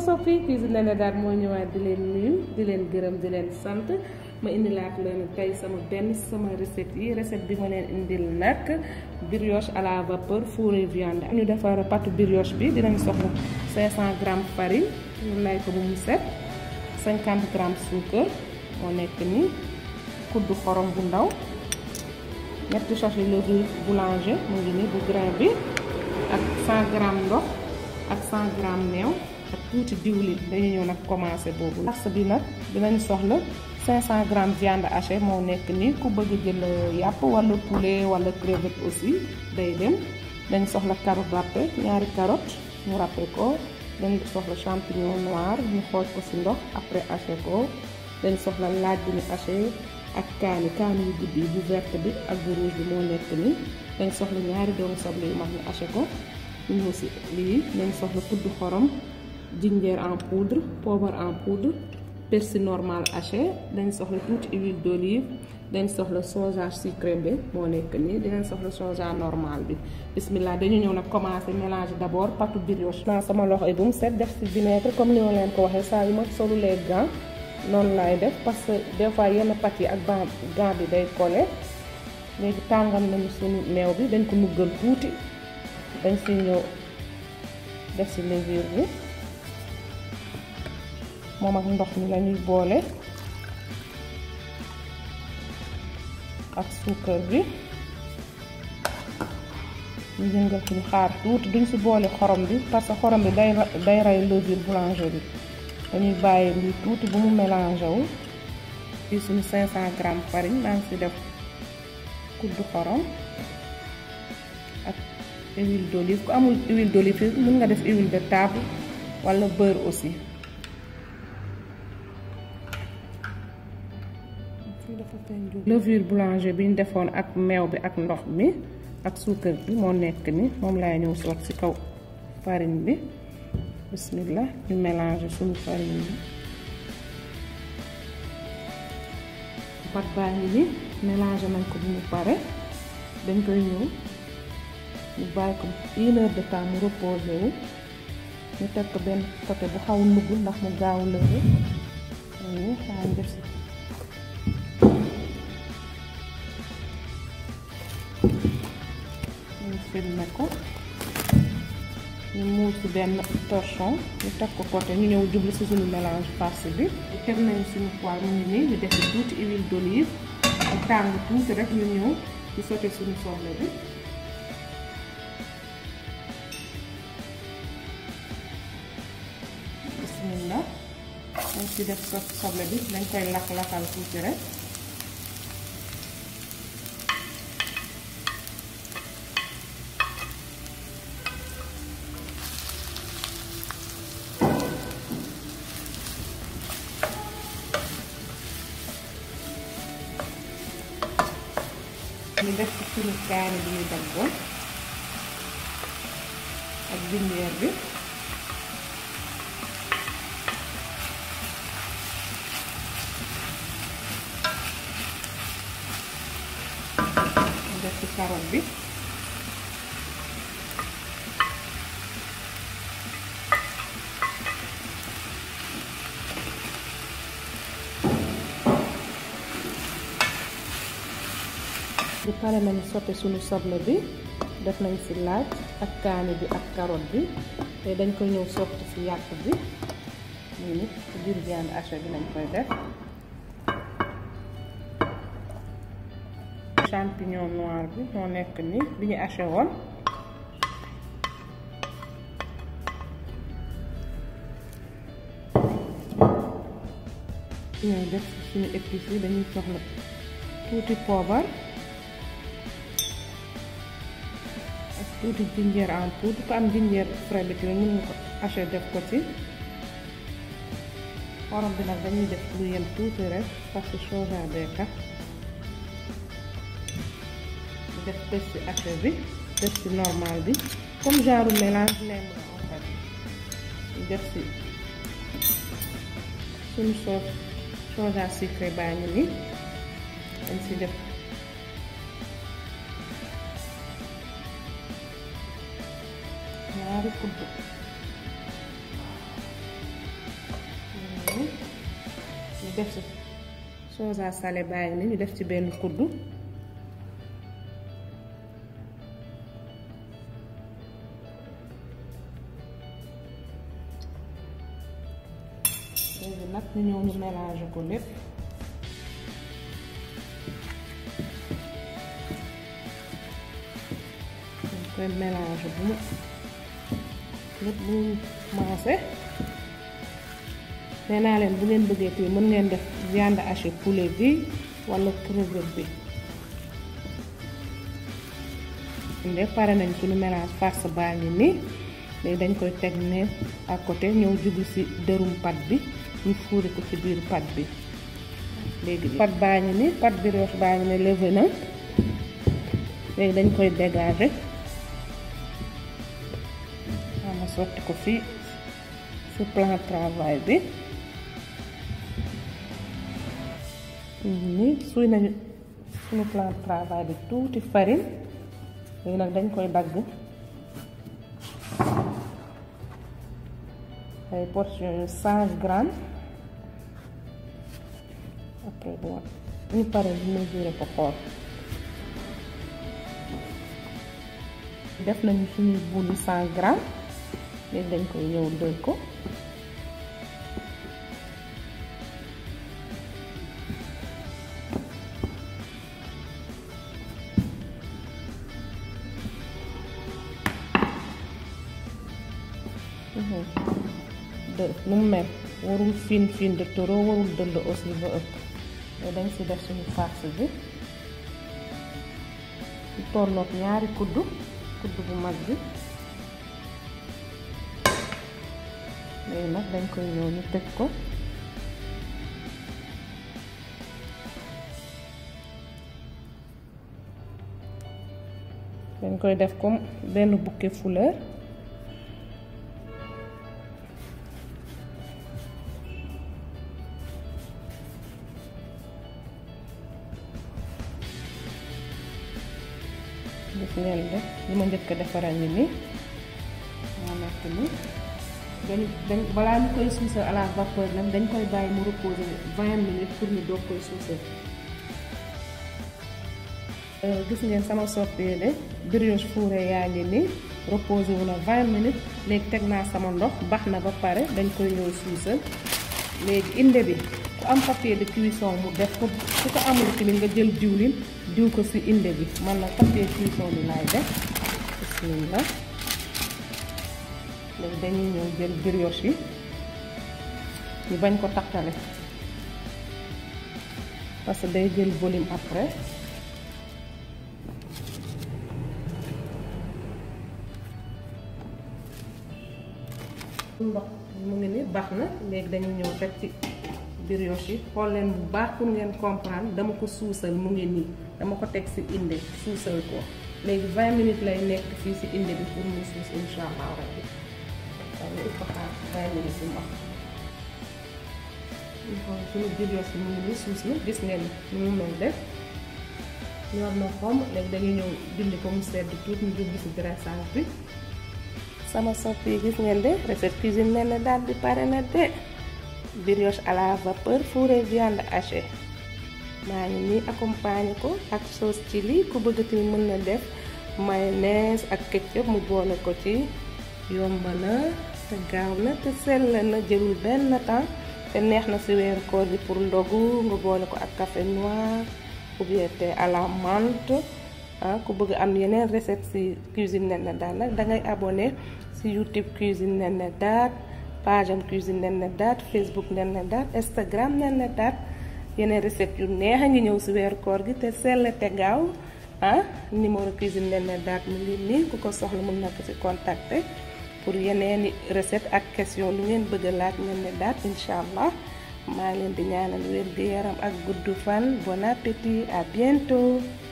soppi cuisine Néné Daat moo ñëwaat di leen nuyu di leen gërëm di leen sant ma indilaat leen tey sama benn sama recette yi recette bi ma leen indil nag brioche à la vapeur fourré viande ñu defar pâte brioche bi dinañ soxla 500 grammes farine ñu lay ko bu mu set 50 grammes suukar moo nekk nii kuddu xorom bu ndaw ñetti sachet levure boulanger mu ngi nii bu grain bi ak 100 grammes ndox ak 100 grammes meew ak tuuti diwlin dañu ñëw nag commencé boobu lars bi nag dinañ soxla 500 grammes viande hachée moo nekk nii ku bëgg jël yàpp wala poulet wala crevette aussi day dem dañ soxla carotte râpé ñaari carotte ñu râpé ko dañ soxla champignon noir ñu xooj ko ci ndox après haché ko dañ soxla laaj bi ñu haché ak kaani kaani yu guddi bu verte bi ak bu rouge bi moo nekk nii dañ soxla ñaari doomu soble yu mag ñu haché ko ñu ñëw ci lii dañ soxla kuddu xorom jinjeer en poudre poobar en poudre persil normal haché dañ soxla tuuti huile d'olive dañ soxla soja sucré bi moo nekk nii dinañ soxla soja normal bi bismillah dañu ñëw nag commencé mélanger d'abord pâte brioche naa sama loxo yi bu mu set def ci vinaigre comme ni ma leen ko waxee saa yu ma solulee gant noonu laay def parce que des fois yenn pâte yi ak ban gant bi day collé léegi tàngal nañu suñu meew bi dañ ko nuggal tuuti dañ ci ñëw def ci levure bi moom ak ndox mi lañuy boole ak suukar bi ñu yëngal ci xaar tuuti duñ ci boole xorom bi parce que xorom bi day day rey levure boulanger bi dañuy bàyyi lii tuuti bu mu mélangé wu fii suñu 500 grammes farine maa ngi ci def kuddu xorom ak huile d'olive ku amul huile d'olive mën nga def huile de table wala beurre aussi levure boulanger bi ñu defoon ak meew bi ak ndox mi ak suukar bi moo nekk ni moom laay ñëw soot ci kaw farine bi bismillah ñu mélanger suñu farine bi pat baa ngi ni mélanger nañ ko bu mu pare dañ koy ñëw ñu bàyyi ko une heure de temps mu reposé wu ñu teg ko benn côté bu xaw nugg ndax mu gaaw lëre ñu xaar def si ñu filmé ko ñu muur ci benn torchon ñu teg ko côté ñu ñëw jublu ci suñu mélange farce bi teg nañ suñu poêle mu ngi nii ñu def tuuti huile d'olive ak tàng tuuti rek ñu ñëw ci sauté suñu soble bi bismillah dañ ci def sos soble bi dañ koy lakk-lakkal tuuti rek ñu def ci suñu kaani bi ñu daggoon ak jinjeer bi ñu def ci carotte bi di pare nañu sotti suñu soble bi def nañ ci laaj ak kaani bi ak carotte bi te dañ koy ñëw sotti ci yàpp bi muy nit ci biir viande hachée bi lañ koy def champignon noir bi moo nekk ni bi ñu haché woon ñooy def suñu épices yi dañuy soxla tuuti poobar ak tuuti jinjeer en poudre ku am jinjeer frais bi tamit mën nga ko haché def ko ci xorom bi nag dañuy def lu yem tuuti rek parce que soja bee tax def persil haché bi persil normal bi comme genre mélange nemm la en fait def ci suñu sauce soja sucré baa ngi ni dañ ci def ñaari kudd def si soja salé baa ngi ni ñu def ci benn kuddu léegi nag ñu ñëw ñu mélanger ko lépp ñu koy mélanger bu mu lépp bu mu maase nee naa leen bu ngeen bëggee tamit mën ngeen def viande hachée poulet bi wala crevette bi nde pare nañ suñu mélange farce baa ngi nii léegi dañ koy teg ne à côté ñëw jublu ci dërum pat bi ñu fuuri ko ci biir pat bi léegi pat baa ngi ni pat brioche baa ngi ne levé na léegi dañ koy dégager ama sotti ko fii ci plan travail bi ni suy nañu suñu plan travail bi tuuti farine léegi nag dañ koy dagg ay portion yu cent grammes après bon ñu pare ñu mesurer ko xool def nañu suñuy bul yi cent grammes léegi dañ koy ñëw dël ko dë nu mu mel warul fin fin de trop warul dëll aussi ba ëpp te dañ ci def suñu farce bi ñu tolloog ñaari kuddu kuddu bu mag bi léegi nag dañ koy ñëw ñu tëj ko dañ koy def comme benn bouquet fleur gis ngeen de li ma njëkk a defaral ni nii moo nekk nii dañ dañ balaa ñu koy suusal à la vapeur nag dañ koy bàyyi mu reposer vingt minutes pour ñu doog koy suusal gis ngeen sama soppee de brioche fourré yaa ngi nii reposé wu na vingt minutes léegi teg naa sama ndox bax na ba pare dañ koy ñëw suusal léegi inde bi ku am papier de cuisson mu def ko su ko amul tamit nga jël diwlin diw ko ci inde bi man nag papier cuisson bi laay def bismillah léegi dañuy ñëw jël brioche yi ñu bañ ko takkale parce que day jël volume après ndox mu ngi ni baax na léegi dañu ñëw teg ci brioche yi xool leen bu baax pour ngeen comprendre dama ko suusal mu ngi nii dama ko teg ci inde suusal ko léegi 20 minutes lay nekk fii ci inde bi pour mu suus insha allah rabbi waaw ñu ko xaar 20 minutes yu mag ñu xool suñu brioche yi mu ngi nii suus na gis ngeen ni mu mel def ñor na xomb léegi dañuy ñëw dindi ko mu sedd tuuti ñu jublu ci dressage bi sama soppi yi gis ngeen de recette cuisine mel na daal di pare na de brioche à la vapeur fourré viande hachée maa ngi nii accompagné ko ak sauce chili ku bëgg tamit mën na def mayonnaise ak ketchup mu boole ko ci yomb na te gaaw na te sell na jëlul benn temps te neex na ci weeru koor bi pour ndogu nga boole ko ak café noir ou bien thé à la menthe ah ku bëgg am yeneen recette ci cuisine Néné Daat nag dangay abonné ci YouTube cuisine Néné Daat page am cuisine Néné Daat Facebook Néné Daat Instagram Néné Daat yeneen recette yu neex a ngi ñëw ci weeru koor gi te sell te gaaw ah numéro cuisine Néné Daat mu ngi nii ku ko soxla mën na ko ci contacter pour yeneeni recette ak question lu ngeen bëgg a laaj Néné Daat incha allah maa ngi leen di ñaanal wér gu yaram ak gudd fan bon appétit à bientôt